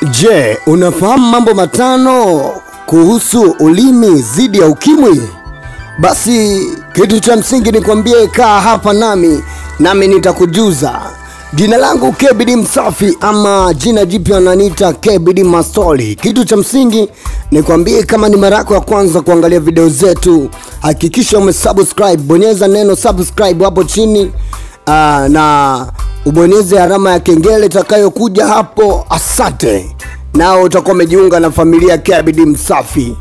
Je, unafahamu mambo matano kuhusu ulimi dhidi ya ukimwi? Basi kitu cha msingi nikwambie, kaa hapa nami nami nitakujuza. Jina langu KBD Msafi ama jina jipya wananiita KBD Mastori. Kitu cha msingi nikwambie, kama ni mara yako ya kwanza kuangalia video zetu, hakikisha umesubscribe, bonyeza neno subscribe hapo chini aa, na ubonyeze alama ya kengele itakayokuja hapo. Asante, nao utakuwa umejiunga na familia KBD Msafi.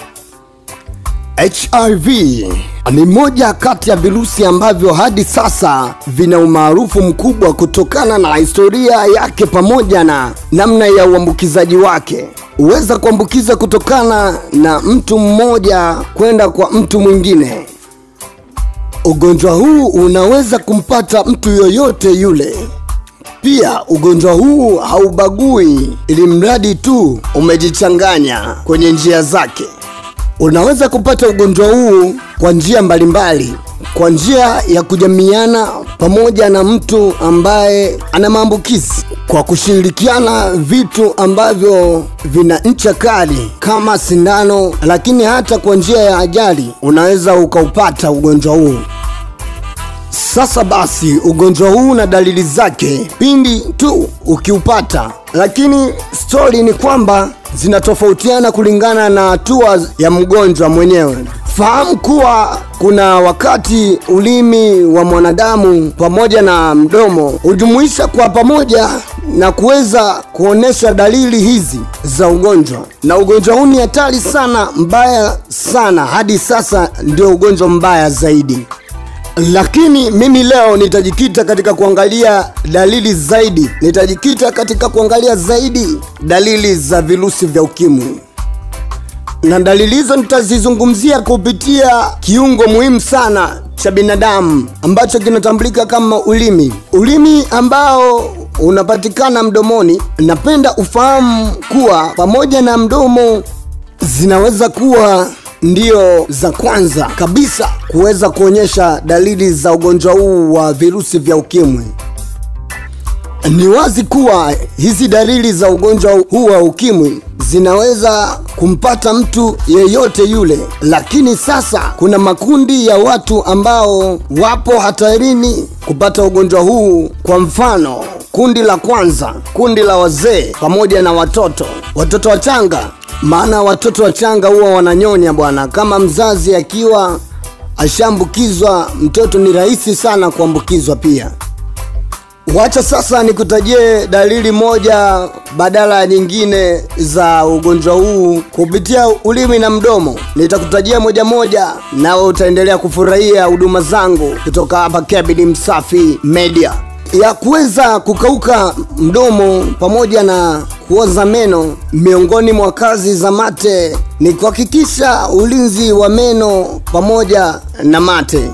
HIV ni moja kati ya virusi ambavyo hadi sasa vina umaarufu mkubwa kutokana na historia yake pamoja na namna ya uambukizaji wake. Huweza kuambukiza kutokana na mtu mmoja kwenda kwa mtu mwingine. Ugonjwa huu unaweza kumpata mtu yoyote yule. Pia ugonjwa huu haubagui, ili mradi tu umejichanganya kwenye njia zake. Unaweza kupata ugonjwa huu kwa njia mbalimbali, kwa njia ya kujamiana pamoja na mtu ambaye ana maambukizi, kwa kushirikiana vitu ambavyo vina ncha kali kama sindano, lakini hata kwa njia ya ajali unaweza ukaupata ugonjwa huu. Sasa basi, ugonjwa huu na dalili zake pindi tu ukiupata, lakini stori ni kwamba zinatofautiana kulingana na hatua ya mgonjwa mwenyewe. Fahamu kuwa kuna wakati ulimi wa mwanadamu pamoja na mdomo hujumuisha kwa pamoja na kuweza kuonesha dalili hizi za ugonjwa, na ugonjwa huu ni hatari sana, mbaya sana, hadi sasa ndio ugonjwa mbaya zaidi lakini mimi leo nitajikita katika kuangalia dalili zaidi, nitajikita katika kuangalia zaidi dalili za virusi vya ukimwi, na dalili hizo nitazizungumzia kupitia kiungo muhimu sana cha binadamu ambacho kinatambulika kama ulimi. Ulimi ambao unapatikana mdomoni. Napenda ufahamu kuwa pamoja na mdomo zinaweza kuwa ndio za kwanza kabisa kuweza kuonyesha dalili za ugonjwa huu wa virusi vya ukimwi. Ni wazi kuwa hizi dalili za ugonjwa huu wa ukimwi zinaweza kumpata mtu yeyote yule, lakini sasa kuna makundi ya watu ambao wapo hatarini kupata ugonjwa huu. Kwa mfano, kundi la kwanza, kundi la wazee pamoja na watoto, watoto wachanga maana watoto wachanga huwa wananyonya bwana. Kama mzazi akiwa ashaambukizwa mtoto, ni rahisi sana kuambukizwa pia. Wacha sasa nikutajie dalili moja badala ya nyingine za ugonjwa huu kupitia ulimi na mdomo. Nitakutajia moja moja, nawe utaendelea kufurahia huduma zangu kutoka hapa KBD Msafi Media ya kuweza kukauka mdomo pamoja na kuoza meno. Miongoni mwa kazi za mate ni kuhakikisha ulinzi wa meno pamoja na mate,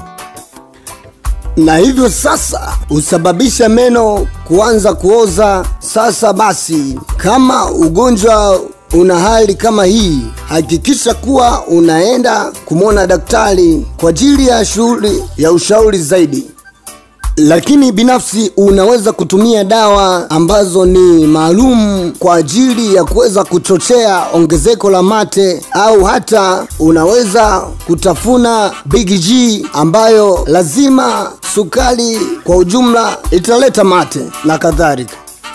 na hivyo sasa husababisha meno kuanza kuoza. Sasa basi, kama ugonjwa una hali kama hii, hakikisha kuwa unaenda kumwona daktari kwa ajili ya shughuli ya ushauri zaidi lakini binafsi unaweza kutumia dawa ambazo ni maalum kwa ajili ya kuweza kuchochea ongezeko la mate, au hata unaweza kutafuna Big G ambayo lazima sukari kwa ujumla italeta mate na kadhalika.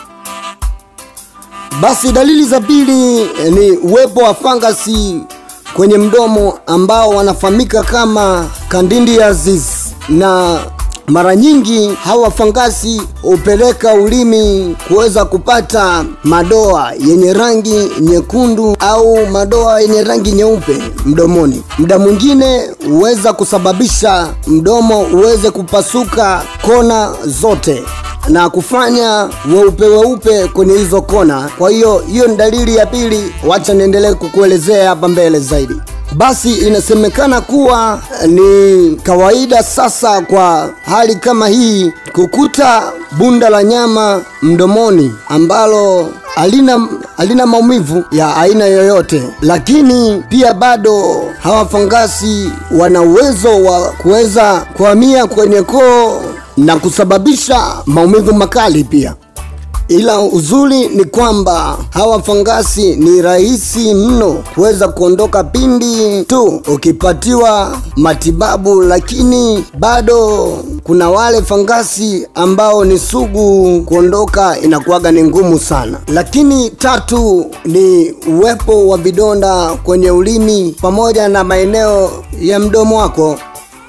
Basi dalili za pili ni uwepo wa fangasi kwenye mdomo ambao wanafahamika kama candidiasis na mara nyingi hawa fangasi hupeleka ulimi kuweza kupata madoa yenye rangi nyekundu au madoa yenye rangi nyeupe mdomoni. Muda mwingine huweza kusababisha mdomo uweze kupasuka kona zote na kufanya weupe weupe kwenye hizo kona. Kwa hiyo hiyo ni dalili ya pili, wacha niendelee kukuelezea hapa mbele zaidi. Basi inasemekana kuwa ni kawaida sasa kwa hali kama hii kukuta bunda la nyama mdomoni ambalo halina halina maumivu ya aina yoyote, lakini pia bado hawa fangasi wana uwezo wa kuweza kuhamia kwenye koo na kusababisha maumivu makali pia. ila uzuri ni kwamba hawa fangasi ni rahisi mno kuweza kuondoka pindi tu ukipatiwa matibabu, lakini bado kuna wale fangasi ambao ni sugu, kuondoka inakuwaga ni ngumu sana. Lakini tatu ni uwepo wa vidonda kwenye ulimi pamoja na maeneo ya mdomo wako.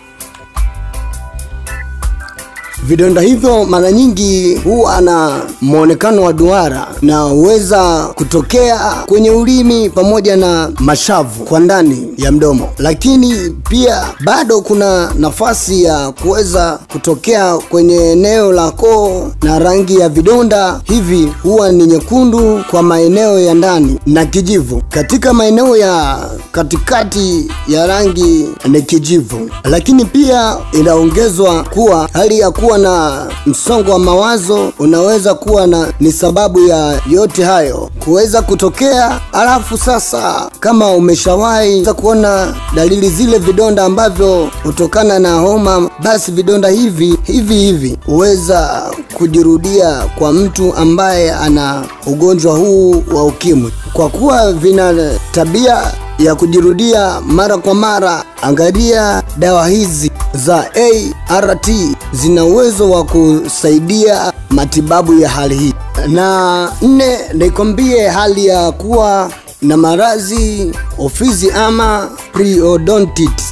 Vidonda hivyo mara nyingi huwa na mwonekano wa duara na huweza kutokea kwenye ulimi pamoja na mashavu kwa ndani ya mdomo, lakini pia bado kuna nafasi ya kuweza kutokea kwenye eneo la koo, na rangi ya vidonda hivi huwa ni nyekundu kwa maeneo ya ndani na kijivu. Katika maeneo ya katikati ya rangi ni kijivu, lakini pia inaongezwa kuwa hali ya kuwa na msongo wa mawazo unaweza kuwa na ni sababu ya yote hayo kuweza kutokea. Alafu sasa, kama umeshawahi kuona dalili zile vidonda ambavyo hutokana na homa, basi vidonda hivi hivi hivi huweza kujirudia kwa mtu ambaye ana ugonjwa huu wa ukimwi, kwa kuwa vina tabia ya kujirudia mara kwa mara. Angalia dawa hizi za ART zina uwezo wa kusaidia matibabu ya hali hii. Na nne, nikwambie hali ya kuwa na maradhi ofizi ama periodontitis.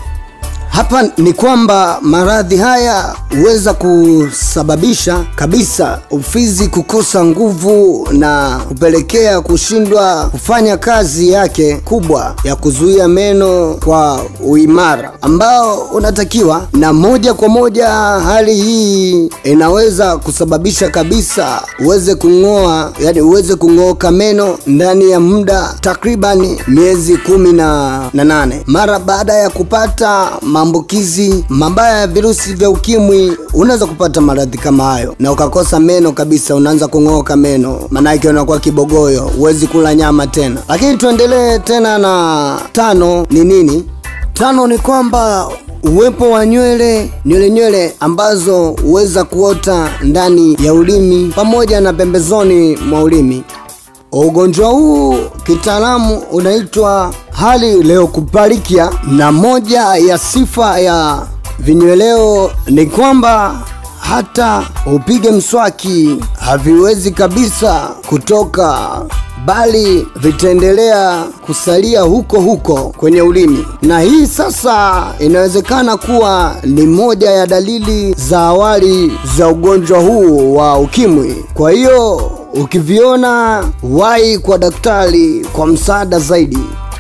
Hapa ni kwamba maradhi haya huweza kusababisha kabisa ufizi kukosa nguvu na kupelekea kushindwa kufanya kazi yake kubwa ya kuzuia meno kwa uimara ambao unatakiwa, na moja kwa moja hali hii inaweza kusababisha kabisa uweze kung'oa, yani uweze kung'oka meno ndani ya muda takribani miezi kumi na, na nane mara baada ya kupata maambukizi mabaya ya virusi vya ukimwi. Unaweza kupata maradhi kama hayo na ukakosa meno kabisa, unaanza kung'oka meno, maanake unakuwa kibogoyo, huwezi kula nyama tena. Lakini tuendelee tena na tano. Ni nini? Tano ni kwamba uwepo wa nywele nywele nywele ambazo huweza kuota ndani ya ulimi pamoja na pembezoni mwa ulimi. Ugonjwa huu kitaalamu unaitwa hali leukoparikia, na moja ya sifa ya vinyweleo ni kwamba hata upige mswaki haviwezi kabisa kutoka, bali vitaendelea kusalia huko huko kwenye ulimi, na hii sasa inawezekana kuwa ni moja ya dalili za awali za ugonjwa huu wa ukimwi. Kwa hiyo ukiviona, wahi kwa daktari kwa msaada zaidi.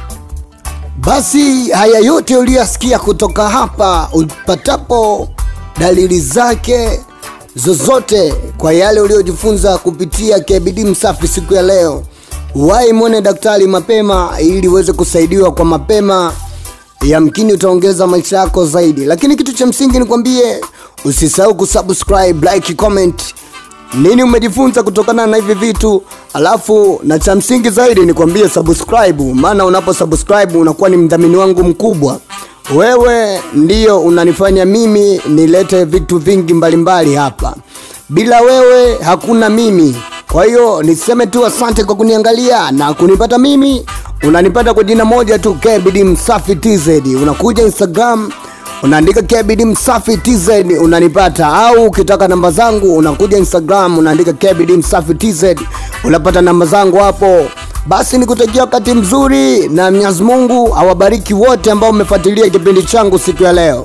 Basi haya yote uliyoyasikia kutoka hapa, upatapo dalili zake zozote kwa yale uliojifunza kupitia KBD Msafi siku ya leo, wahi mwone daktari mapema ili uweze kusaidiwa kwa mapema. Yamkini utaongeza maisha yako zaidi, lakini kitu cha msingi nikwambie, usisahau kusubscribe, like, comment nini umejifunza kutokana na hivi vitu, alafu na cha msingi zaidi nikwambie subscribe, maana unapo subscribe unakuwa ni mdhamini wangu mkubwa. Wewe ndiyo unanifanya mimi nilete vitu vingi mbalimbali hapa. Bila wewe hakuna mimi. Kwa hiyo niseme tu asante kwa kuniangalia na kunipata mimi. Unanipata kwa jina moja tu KBD Msafi TZ. Unakuja Instagram unaandika KBD Msafi TZ unanipata, au ukitaka namba zangu unakuja Instagram unaandika KBD Msafi TZ unapata namba zangu hapo. Basi nikutakia wakati mzuri na Mwenyezi Mungu awabariki wote ambao umefuatilia kipindi changu siku ya leo.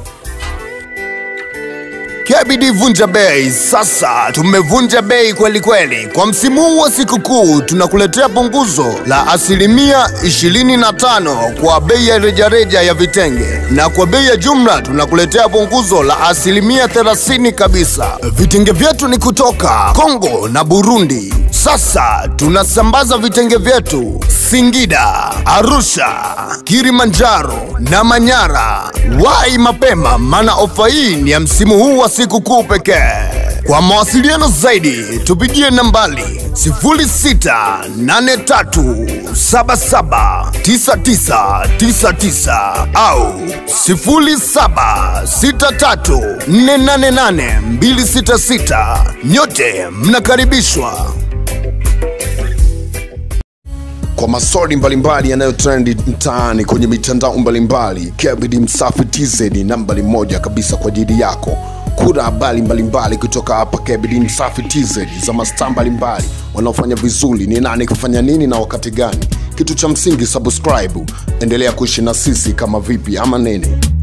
KBD Vunja Bei. Sasa tumevunja bei kweli kweli. Kwa msimu huu wa sikukuu tunakuletea punguzo la asilimia 25 kwa bei ya rejareja ya vitenge, na kwa bei ya jumla tunakuletea punguzo la asilimia 30 kabisa. Vitenge vyetu ni kutoka Kongo na Burundi. Sasa tunasambaza vitenge vyetu Singida, Arusha, Kilimanjaro na Manyara. Wai mapema, maana ofa hii ni ya msimu huu wa sikukuu pekee. Kwa mawasiliano zaidi tupigie nambari 0683779999 au 0763488266. Nyote mnakaribishwa. Kwa maswali mbalimbali yanayotrendi mtaani kwenye mitandao mbalimbali, Kebidi Msafi TZ ni nambari moja kabisa kwa ajili yako. Kuna habari mbalimbali kutoka hapa Kebidi Msafi TZ za mastaa mbalimbali wanaofanya vizuri, ni nani kufanya nini na wakati gani. Kitu cha msingi subscribe, endelea kuishi na sisi kama vipi ama nini.